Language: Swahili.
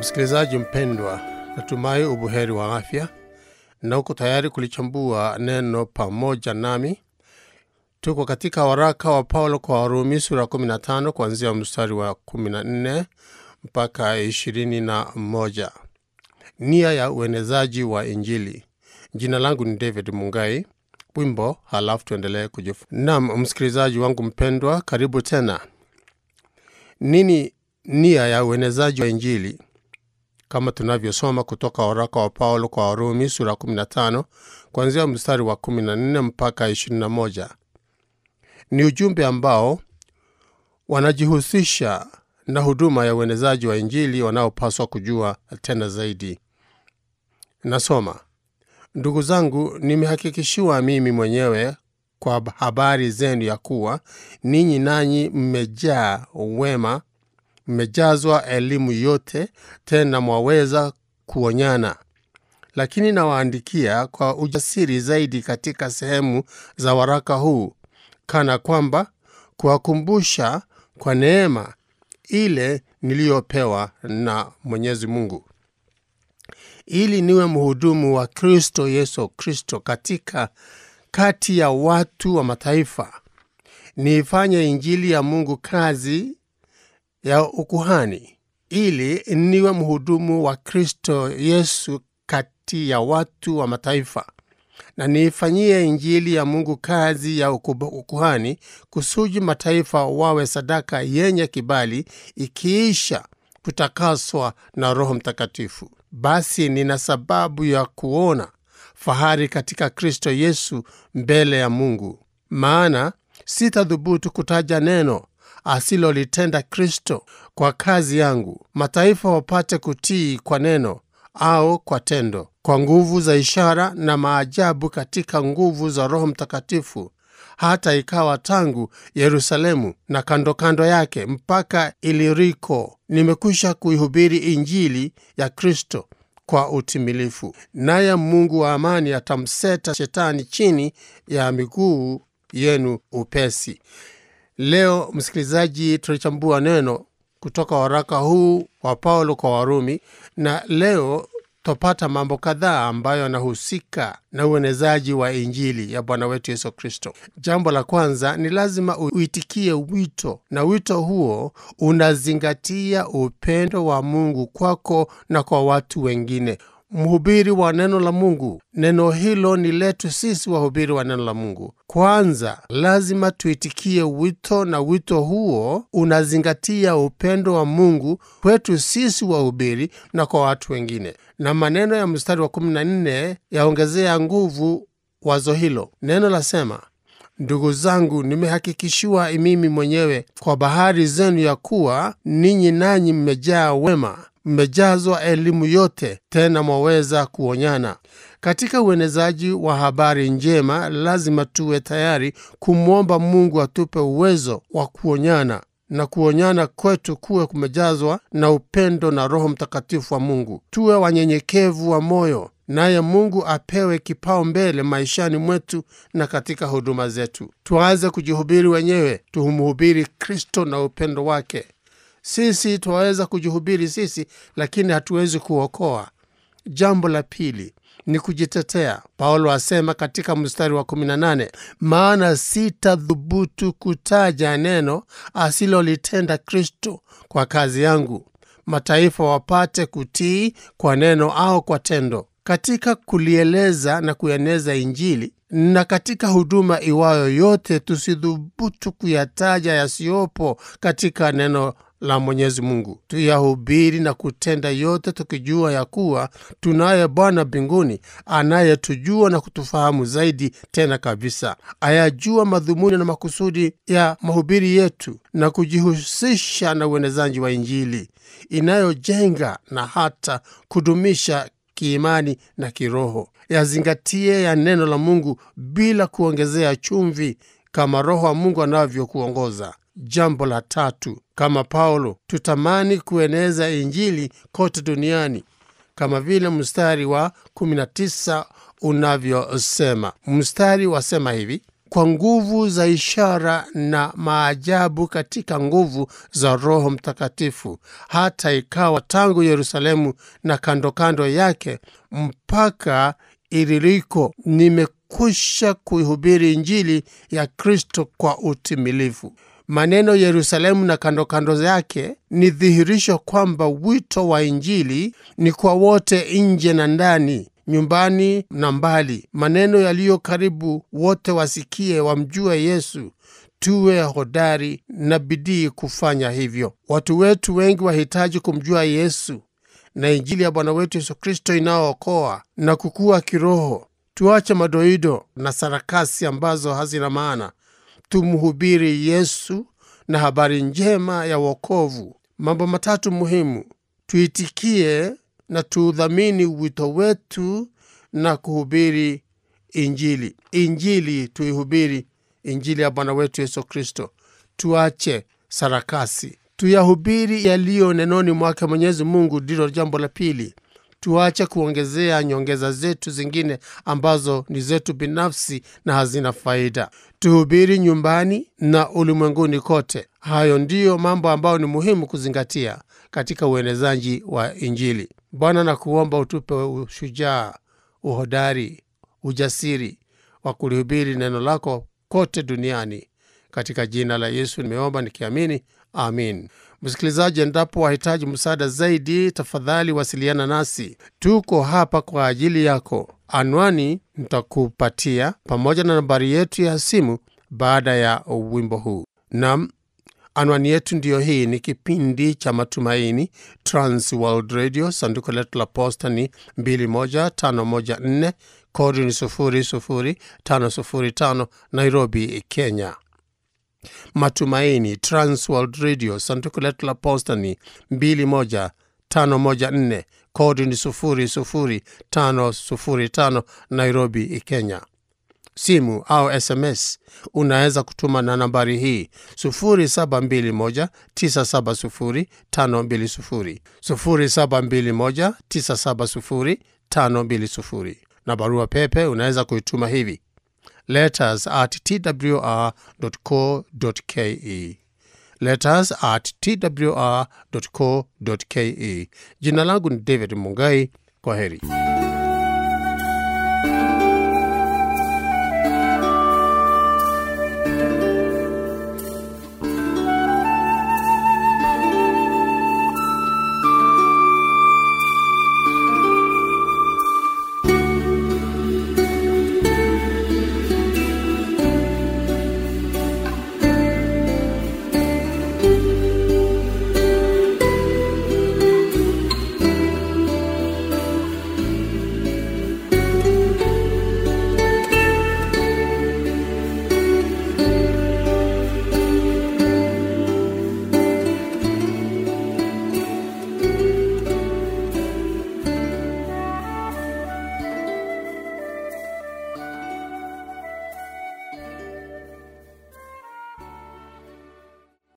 Msikilizaji mpendwa, natumai ubuheri wa afya na uko tayari kulichambua neno pamoja nami. Tuko katika waraka wa Paulo kwa Warumi sura 15 kuanzia mstari wa 14 mpaka 21. Nia ya uenezaji wa Injili. Jina langu ni David Mungai. Wimbo halafu tuendelee kujifunza. Naam, msikilizaji wangu mpendwa, karibu tena. Nini nia ya uenezaji wa Injili? Kama tunavyosoma kutoka waraka wa Paulo kwa Warumi sura 15 kuanzia mstari wa 14 mpaka 21. Ni ujumbe ambao wanajihusisha na huduma ya uenezaji wa Injili wanaopaswa kujua tena zaidi. Nasoma: Ndugu zangu, nimehakikishiwa mimi mwenyewe kwa habari zenu ya kuwa ninyi nanyi mmejaa wema, mmejazwa elimu yote, tena mwaweza kuonyana. Lakini nawaandikia kwa ujasiri zaidi katika sehemu za waraka huu, kana kwamba kuwakumbusha kwa neema ile niliyopewa na Mwenyezi Mungu ili niwe mhudumu wa Kristo Yesu Kristo katika kati ya watu wa mataifa, niifanye injili ya Mungu kazi ya ukuhani, ili niwe mhudumu wa Kristo Yesu kati ya watu wa mataifa, na niifanyie injili ya Mungu kazi ya ukuhani, kusudi mataifa wawe sadaka yenye kibali, ikiisha kutakaswa na Roho Mtakatifu. Basi nina sababu ya kuona fahari katika Kristo Yesu mbele ya Mungu, maana sitadhubutu kutaja neno asilolitenda Kristo kwa kazi yangu, mataifa wapate kutii kwa neno au kwa tendo, kwa nguvu za ishara na maajabu, katika nguvu za Roho Mtakatifu, hata ikawa tangu Yerusalemu na kando kando yake mpaka Iliriko nimekwisha kuihubiri Injili ya Kristo kwa utimilifu. Naye Mungu wa amani atamseta Shetani chini ya miguu yenu upesi. Leo msikilizaji, tunachambua neno kutoka waraka huu wa Paulo kwa Warumi, na leo twapata mambo kadhaa ambayo yanahusika na uenezaji wa Injili ya Bwana wetu Yesu Kristo. Jambo la kwanza ni lazima uitikie wito, na wito huo unazingatia upendo wa Mungu kwako na kwa watu wengine. Mhubiri wa neno la Mungu, neno hilo ni letu sisi wahubiri wa neno la Mungu. Kwanza lazima tuitikie wito, na wito huo unazingatia upendo wa Mungu kwetu sisi wahubiri na kwa watu wengine. Na maneno ya mstari wa 14 yaongezea nguvu wazo hilo. Neno lasema Ndugu zangu, nimehakikishiwa mimi mwenyewe kwa bahari zenu ya kuwa ninyi nanyi mmejaa wema, mmejazwa elimu yote, tena mwaweza kuonyana. Katika uenezaji wa habari njema, lazima tuwe tayari kumwomba Mungu atupe uwezo wa kuonyana na kuonyana kwetu kuwe kumejazwa na upendo na Roho Mtakatifu wa Mungu. Tuwe wanyenyekevu wa moyo, naye Mungu apewe kipao mbele maishani mwetu na katika huduma zetu. Tuanze kujihubiri wenyewe, tumhubiri Kristo na upendo wake. Sisi twaweza kujihubiri sisi, lakini hatuwezi kuokoa. Jambo la pili ni kujitetea. Paulo asema katika mstari wa 18, maana sitadhubutu kutaja neno asilolitenda Kristo kwa kazi yangu, mataifa wapate kutii kwa neno au kwa tendo. Katika kulieleza na kueneza Injili na katika huduma iwayo yote, tusidhubutu kuyataja yasiyopo katika neno la Mwenyezi Mungu. Tuyahubiri na kutenda yote, tukijua ya kuwa tunaye Bwana mbinguni anayetujua na kutufahamu zaidi tena kabisa, ayajua madhumuni na makusudi ya mahubiri yetu, na kujihusisha na uenezaji wa Injili inayojenga na hata kudumisha kiimani na kiroho. Yazingatie ya neno la Mungu bila kuongezea chumvi, kama Roho wa Mungu anavyokuongoza. Jambo la tatu, kama Paulo, tutamani kueneza Injili kote duniani, kama vile mstari wa 19 unavyosema. Mstari wasema hivi: kwa nguvu za ishara na maajabu katika nguvu za Roho Mtakatifu, hata ikawa tangu Yerusalemu na kando kando yake mpaka Iliriko nimekwisha kuihubiri Injili ya Kristo kwa utimilifu. Maneno Yerusalemu na kando kando yake ni dhihirisho kwamba wito wa Injili ni kwa wote, nje na ndani, nyumbani na mbali. Maneno yaliyo karibu, wote wasikie, wamjue Yesu. Tuwe hodari na bidii kufanya hivyo. Watu wetu wengi wahitaji kumjua Yesu na Injili ya Bwana wetu Yesu Kristo inayookoa na kukua kiroho. Tuache madoido na sarakasi ambazo hazina maana, tumhubiri Yesu na habari njema ya wokovu. Mambo matatu muhimu: tuitikie na tuudhamini wito wetu na kuhubiri Injili. Injili tuihubiri, Injili ya Bwana wetu Yesu Kristo. Tuache sarakasi, tuyahubiri yaliyo nenoni mwake Mwenyezi Mungu. Ndilo jambo la pili. Tuache kuongezea nyongeza zetu zingine ambazo ni zetu binafsi na hazina faida. Tuhubiri nyumbani na ulimwenguni kote. Hayo ndiyo mambo ambayo ni muhimu kuzingatia katika uenezaji wa Injili. Bwana, na kuomba utupe ushujaa, uhodari, ujasiri wa kulihubiri neno lako kote duniani. Katika jina la Yesu nimeomba nikiamini, amin. Msikilizaji, endapo wahitaji msaada zaidi, tafadhali wasiliana nasi. Tuko hapa kwa ajili yako. Anwani nitakupatia pamoja na nambari yetu ya simu baada ya wimbo huu. Nam, anwani yetu ndiyo hii. Ni kipindi cha Matumaini, Trans World Radio. Sanduku letu la posta ni 21514 kodi ni 00505 Nairobi, Kenya. Matumaini Transworld Radio, sanduku letu la posta ni 21514 kodi ni 00505 Nairobi, Kenya. Simu au SMS unaweza kutuma na nambari hii 0721970520 0721970520 na barua pepe unaweza kuituma hivi letters at twr.co.ke letters at twr.co.ke. Jina langu ni David Mungai. Kwa heri.